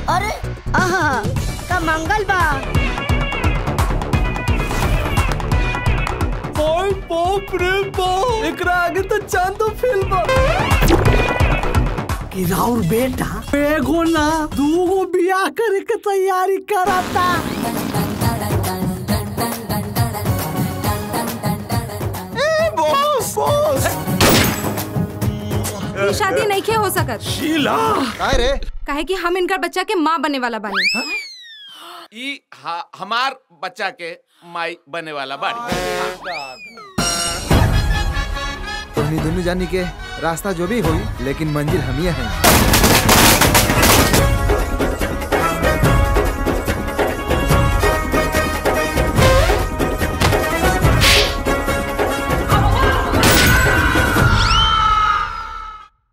अरे आहा का मंगल बा ओए बाप रे बाप एकरा आगे तो चांदो फेल बा कि राउर बेटा एगो ना दूगो बियाह करे के तैयारी करता बॉस बॉस ये शादी नहीं खे हो सकत शीला काय रे काहे कि हम इनकर बच्चा के माँ बने वाला बानी ई हा, हमार बच्चा के माई बने वाला बाड़ी तुमनी दोनों जानी के रास्ता जो भी हुई लेकिन मंजिल हम ही हैं